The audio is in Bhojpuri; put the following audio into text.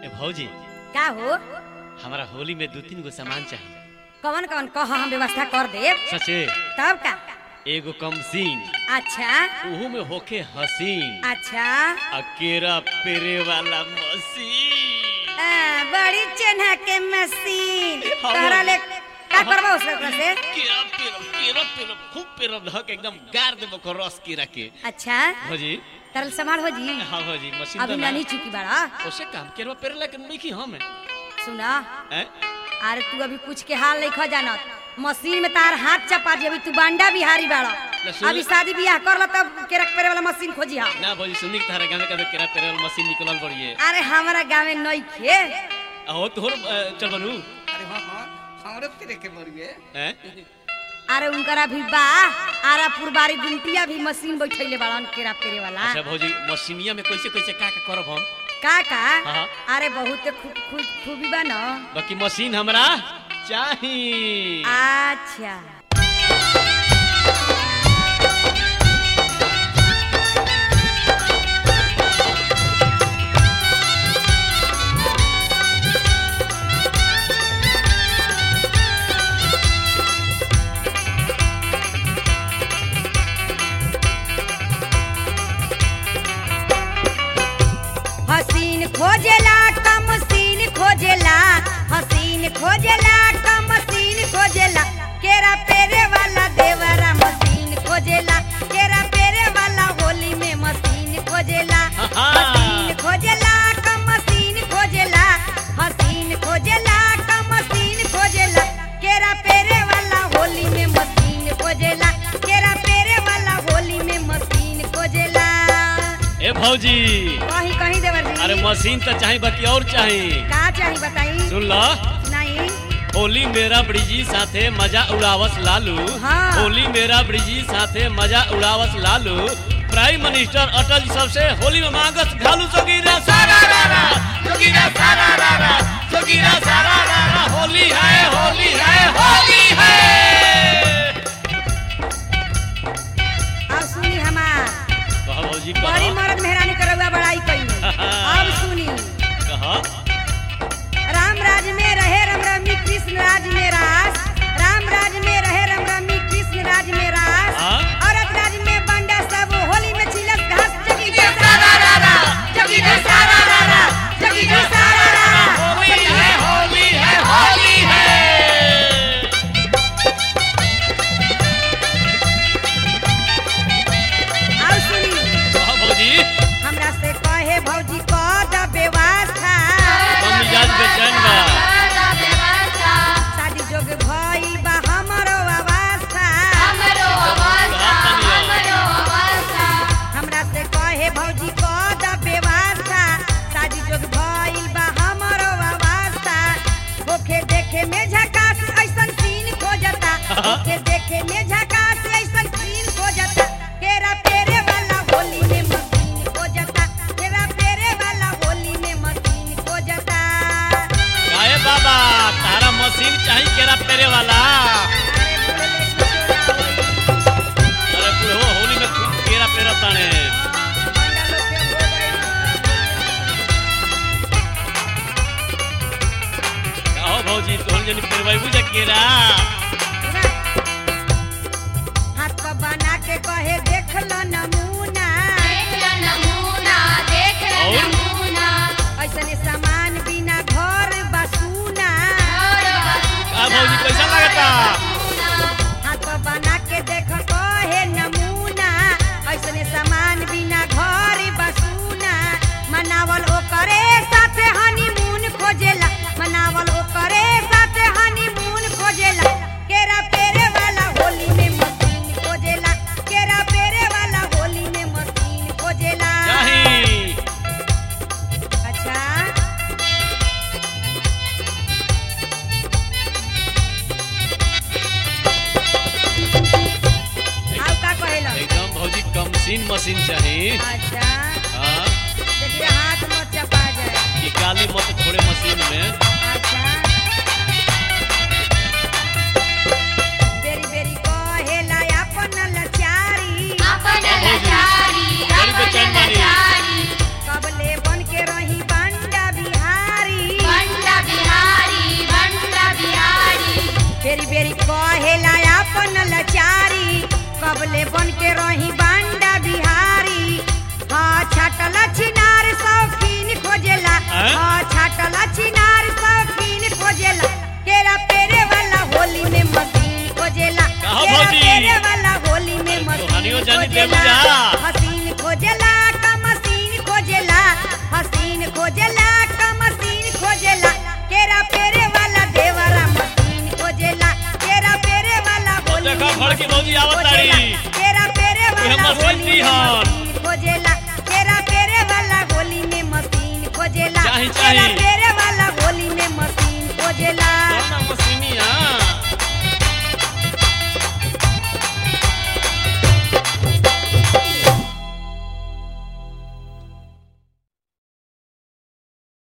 ए भौजी का हो हमारा होली में दो तीन गो सामान चाहिए कवन कवन कह हम व्यवस्था कर देब सचे तब का एगो कमसीन अच्छा उहू में होके हसीन अच्छा अकेरा पेरे वाला मशीन आ, बड़ी चेन्हा के मशीन हाँ, तहरा हाँ। ले का करबा उससे ओकरा से केरा पेरब केरा पेरब खूब पेरब धक एकदम गार देबो को रस केरा के अच्छा भौजी तरल संभाल हो जी हाँ भौजी मशीन अभी तो ना नहीं चुकी बड़ा ओसे काम केरवा पेरला के नहीं की हम सुना हैं अरे तू अभी कुछ के हाल नहीं खो जानत मशीन में तार हाथ चपा दी अभी तू बांडा बिहारी बाड़ा ना सुन- अभी शादी बियाह कर ल तब केरक पेरे वाला मशीन खोजी हा ना भौजी सुनी के तारा गांव में कभी केरा पेरे वाला मशीन निकलल बड़िए अरे हमारा गाँव में नहीं खे हो तोहर चल बनू अरे हाँ हाँ हमरो तेरे के बड़िए हैं अरे उनकरा भी बा आरा पुरबारी गुंटिया भी मशीन बैठैले बाड़न केरा पेरे वाला अच्छा भौजी मशीनिया में कैसे कैसे का का करब हम का का हाँ। अरे बहुत खूब खूब खूबी बा न बाकी मशीन हमरा चाही अच्छा हसीन खोजेला का मशीन खोजेला हसीन खोजेला का मशीन खोजेला केरा पेरे वाला देवरा मशीन खोजेला केरा पेरे वाला होली में मशीन खोजेला आहा। हसीन खोजेला का मशीन खोजेला हसीन खोजेला का मशीन खोजेला केरा पेरे वाला होली में मशीन खोजेला केरा पेरे वाला होली में मशीन खोजेला ए भौजी कहीं कहीं देवर जी अरे मशीन तो चाही बाकी और चाही का चाही बताई सुन लो नहीं होली मेरा ब्रिजी साथे मजा उड़ावस लालू हाँ। होली मेरा ब्रिजी साथे मजा उड़ावस लालू प्राइम मिनिस्टर अटल जी सबसे होली में मांगस घालू जोगीरा सारा रारा जोगीरा सारा रारा जोगीरा सारा रारा होली है होली है होली है अब सुनी हमार कहा भौजी बड़ी कहा मर्द मेहरानी करौआ बड़ाई कई अब सुनी कहा राम राज में रहे रम रमी कृष्ण राज में रास राम राज में रहे रम रमी कृष्ण राज में रास हाँ। औरत राज में बंडा सब होली में छिलस घास जगी के सारा रारा जगी के सारा रारा जगी के सारा रारा होली है होली है होली है अब सुनी कहा भौजी हमरा से कहे भौजी क द व्यवस्था हम मिजाज बेचैन बा शादी जोग भइल बा हमरो अवस्था हमरा से कहे भौजी क द व्यवस्था शादी जोग भइल बा हमरो अवस्था ओखे देखे में झकास ऐसन सीन खोजता ओखे देखे में झकास ऐसन सीन खोजता केरा पेरे वाला होली में मशीन खोजता केरा पेरे वाला होली में मशीन खोजता काहे बाबा तारा मशीन चाही केरा पेरे वाला अरे बोले ले छोड़ा होई अरे बुढ़ो होली में खूब केरा पेरा ताने बंडा लोग के हो गई कहो भौजी तोहन जनी पेरवाई बुझा केरा हाथ पर बना के कहे देख लो नमूना ऐसने सामान बिना घर बसूना का भौजी कैसा लगता हाथ पर बना के देख कहे नमूना ऐसने सामान बिना घर बसूना मनावल ओकरे साथे हनीमून खोजेला मनावल ओकरे साथे हनीमून खोजेला केरा पेरे वाला होली में मशीन खोजेला केरा पेरे वाला होली में मशीन खोजेला चाही अच्छा आउ का कहेला एकदम भौजी कमसीन मशीन चाही अच्छा हाँ देखिए हाथ मत चपा जाए निकाली मत थोड़े मशीन में अच्छा बेरी बेरी कहेला अपन लाचारी कबले बन के रही बांडा बिहारी हाँ छाटल छिनार शौकीन खोजेला हैं? हाँ छाटल छिनार शौकीन खोजेला केरा पेरे वाला होली में मशीन खोजेला कहो केरा भौजी। पेरे वाला होली में अरे मशीन तोहनियो जानी खोजेला देबू जा। हसीन खोजेला का मशीन खोजेला हसीन खोजेला का मशीन खोजेला केरा पेरे वाला देवरा मशीन खोजेला केरा पेरे वाला ओ होली देखो में भड़की भौजी आवत खोजेला। ताड़ी। केरा पेरे उहे वाला मशीन होली में दिहन। मशीन खोजेला केरा पेरे वाला होली में मशीन खोजेला चाही, केरा चाही।